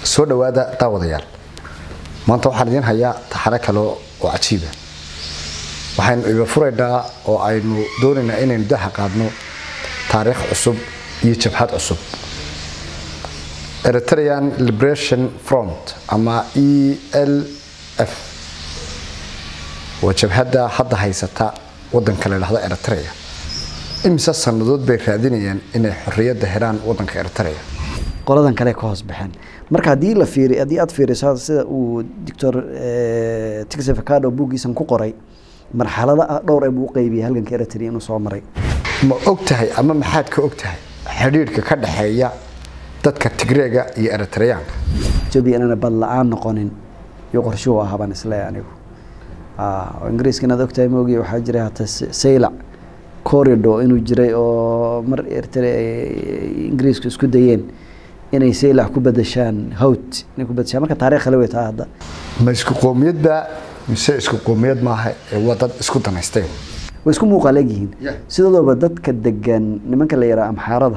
soo dhowaada daawadayaal maanta waxaan idiin hayaa taxano kale oo cajiiba waxaynu iba furaynaa oo aynu doonaynaa inaynu daha qaadno taariikh cusub iyo jabhad cusub eritrean liberation front ama e l f waa jabhadda hadda haysata wadanka la dhahdo eritrea imise sannadood bay raadinayaan inay xorriyadda helaan wadanka eritrea qoladan kale ka hoos baxeen marka haddii la fiiri haddii aad fiiriso sida uu doctor tixavacado buuggiisan ku qoray marxalada ah dhowr ee buu u qaybiyay halganka eritrea inuu soo maray ma og tahay ama maxaad ka og tahay xidhiidhka ka dhaxeeya dadka tigreega iyo eritreyaanka etoobiya inaana bad la-aan noqonin iyo qorshuhu ahaa baan isleeyahay anigu oo ingiriiska inaad ogtahay maogi waxaa jiray hata saylac corridor inuu jiray oo mar eritrea ingiriisku isku dayeen inay saylac ku bedeshaan hawt inay ku bedeshaan marka taarikh kale wey taa hadda ma isku qoomiyadba mise isku qoomiyad maaha ee waa dad isku danaysteen way isku muuqaal egyihiin sidoodoba dadka degan nimanka la yidhaha amxaarada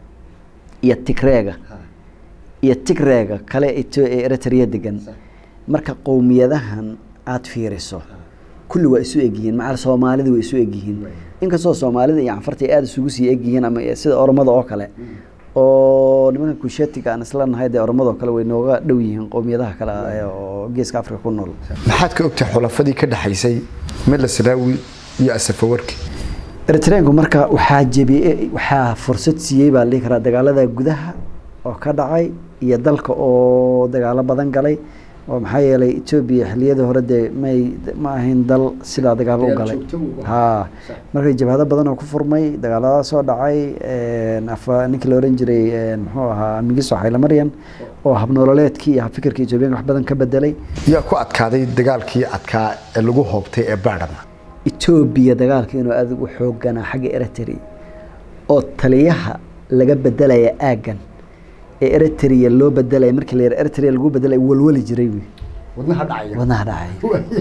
iyo tigreega iyo tigreega kale ee eritrea degan marka qowmiyadahan aada fiiriso kulli waa isu egyihiin macal soomaalida way isu egyihiin inkastoo soomaalida iyo canfarta aada isugu sii egyihiin ama sida oromada oo kale oo nimanka kushetiga aan isla nahay dee oromada oo kale way nooga dhow yihiin qowmiyadaha kale oo geeska afrika ku nool maxaad ka ogtahay xulafadii ka dhaxaysay mela salaawi iyo asafawarki eritreanku marka waxaa jebiyey waxaa fursad siiyey baa lihi karaa dagaalada gudaha oo ka dhacay iyo dalka oo dagaalo badan galay oo maxaa yeelay etoobiya xiliyadii hore dee may ma ahayn dal sidaa dagaalo u galay ha marka jabhado badan oo ku furmay dagaalada soo dhacay ninkii la oran jiray muxuu ahaa migiso xaylamaryan oo habnoololeedkii iyo habfikirka etoobiyanka wax badan ka bedelay yaa ku adkaaday dagaalkii adkaa ee lagu hoobtay ee baadhama etoobiya dagaalka inuu aada u xooganaa xagga eritrea oo taliyaha laga bedelaya aaggan ee eritrea loo bedelaya markii la yara eritrea lagu bedelaya walwali jiray wy wadnaha dhacaya wadnaha dhacay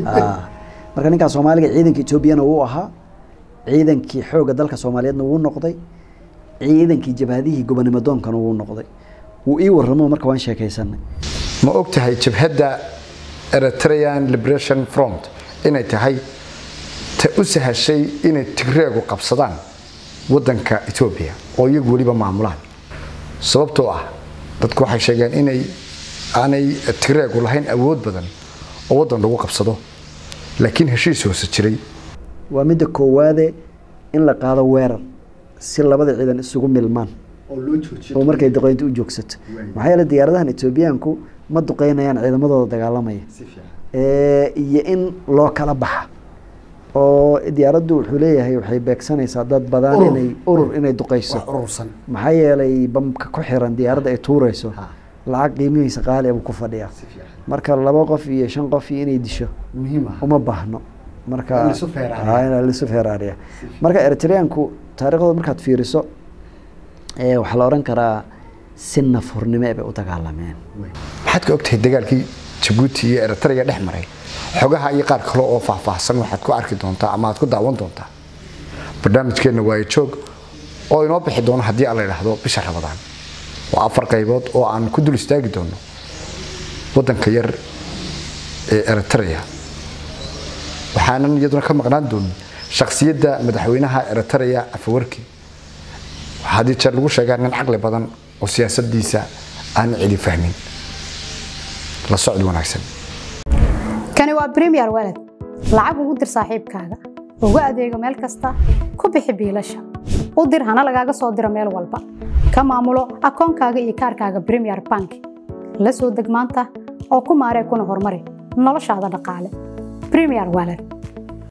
marka ninkaa soomaaliga ciidanka etoobiyana wuu ahaa ciidankii xoogga dalka soomaaliyeedna wuu noqday ciidankii jabhadihii gobonimo doonkana wuu noqday wuu ii warramo marka waan sheekaysanay ma og tahay jabhadda eritrean liberation front inay tahay ta u sahashay inay tigreegu qabsadaan wadanka etoobiya oo iyagu weliba maamulaan sababtoo ah dadku waxay sheegeen inay aanay tigreegu lahayn awood badan oo waddan lagu qabsado laakiin heshiis hoose jiray waa midda koowaade in la qaado weerar si labada ciidan isugu milmaan oo markay duqeynta u joogsato maxaa yeele diyaaradahan etoobiyaanku ma duqeynayaan ciidamadooda dagaalamaya iyo in loo kala baxa oo diyaaraddu wuxuu leeyahay waxay beegsanaysaa dad badan inay urur inay duqeyso maxaa yeelay bamka ku xiran diyaaradda ay tuureyso lacag qiimihiisa qaali buu ku fadhiyaa marka laba qof iyo shan qof iyo inay disho uma baahno marka lisu feeraariya marka eritreanku taariikhdooda markaad fiiriso waxaa la odhan karaa si nafurnimo bay u dagaalameen maxaad ka ogtahay dagaalkii jabuuti iyo eritrea dhex maray xogaha iyo qaar kale oo faahfaahsan waxaad ku arki doontaa ama aad ku daawan doontaa barnaamijkeenna waayo joog oo inoo bixi doono haddii aan la idhaahdo bisha rabadaan waa afar qaybood oo aan ku dul istaagi doono waddanka yar ee eritrea waxaanan iyaduna ka maqnaan doonin shakhsiyadda madaxweynaha eritrea afawarki waxaa haddii jeer lagu sheegaa nin caqli badan oo siyaasaddiisa aan cidi fahmin la socod wanaagsan kani waa bremiyer walad lacag ugu dir saaxiibkaaga ugu adeego meel kasta ku bixi biilasha u dir hana lagaaga soo diro meel walba ka maamulo akoonkaaga iyo kaarkaaga bremiyer bank la soo deg maanta oo ku maaree kuna horumari noloshaada dhaqaale bremiyer walad